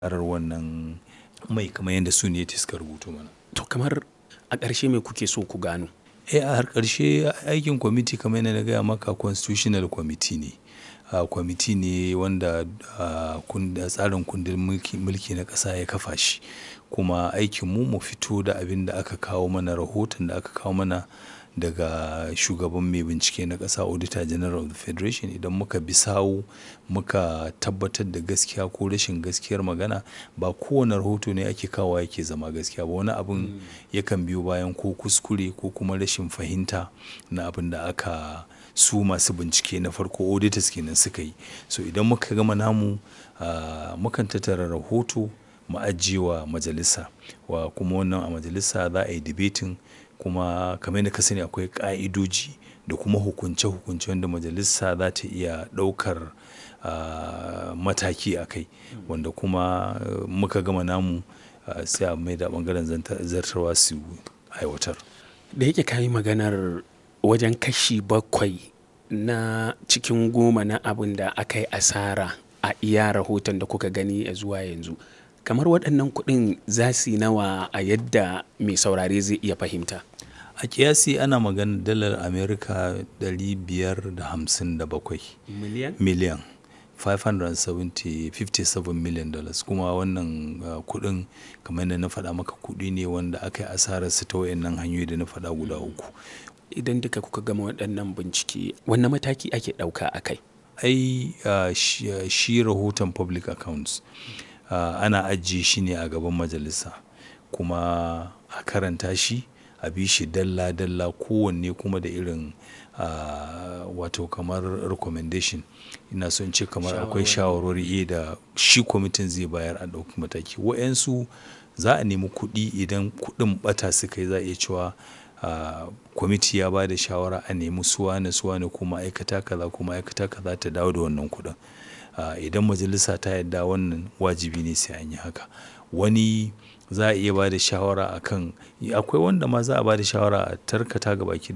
ƙarar wannan mai kamar yadda su ne suka rubuto mana. To kamar a ƙarshe me kuke so ku gano? Eh a har ƙarshe aikin kwamiti kamar yadda na gaya maka constitutional committee ne. Ah, kwamiti ne wanda ah, tsarin kundin mulki, mulki na ƙasa ya kafa shi. Kuma aikin mu mu fito da abin da aka kawo mana rahoton da aka kawo mana daga shugaban mai bincike na ƙasa Auditor General of the Federation idan muka bi sawu muka tabbatar da gaskiya ko rashin gaskiyar magana ba kowane rahoto ne ake kawo yake zama gaskiya ba. Wani abun yakan biyo bayan ko kuskure ko kuma rashin fahimta na abin da aka su masu bincike na farko auditors kenan suka yi. So idan muka gama namu ah, mukan tattara rahoto mu ajiye wa majalisa wa kuma wannan a majalisa za a yi debating kuma kamar yadda ka sani akwai ƙa'idoji da kuma hukunce hukunce wanda majalisa za ta iya ɗaukar ah, mataki a kai. Wanda kuma muka gama namu sai a maida ɓangaren zartarwa su aiwatar. Da yake ka yi maganar wajen kashi bakwai na cikin goma na abin da aka yi asara a iya rahoton da kuka gani ya zuwa yanzu. Kamar waɗannan kuɗin za su yi nawa a yadda mai saurare zai iya fahimta? A ƙiyasi ana maganar dalar Amurka ɗari biyar da hamsin da bakwai. Miliyan? Miliyan. Five hundred and seventy, fifty seven million dollars. Kuma wannan kuɗin kamar yadda na faɗa maka kuɗi ne wanda aka yi asararsa ta waɗannan hanyoyi da na faɗa guda uku. Idan duka kuka gama waɗannan bincike, wanne mataki ake ɗauka a kai? Ai ah, shi, shi rahoton public accounts ah, ana ajiye shi ne a gaban majalisa kuma a karanta shi a bi shi dalla dalla kowanne kuma da irin ah, wato kamar recommendation. Ina so in ce kamar akwai shawarwari da shi kwamitin zai bayar a ɗauki mataki. Waɗansu za a nemi kuɗi idan kuɗin ɓata suka yi za a iya cewa ah, kwamiti ya ba da shawara a nemi su wane su wane ko ma'aikata kaza ko ma'aikata kaza ta dawo da wannan kuɗin. Ah, idan majalisa ta yarda wannan wajibi ne sai an yi haka. Wani za a iya ba da shawara a kan akwai wanda ma za a ba da shawara a tarkata gaba ki.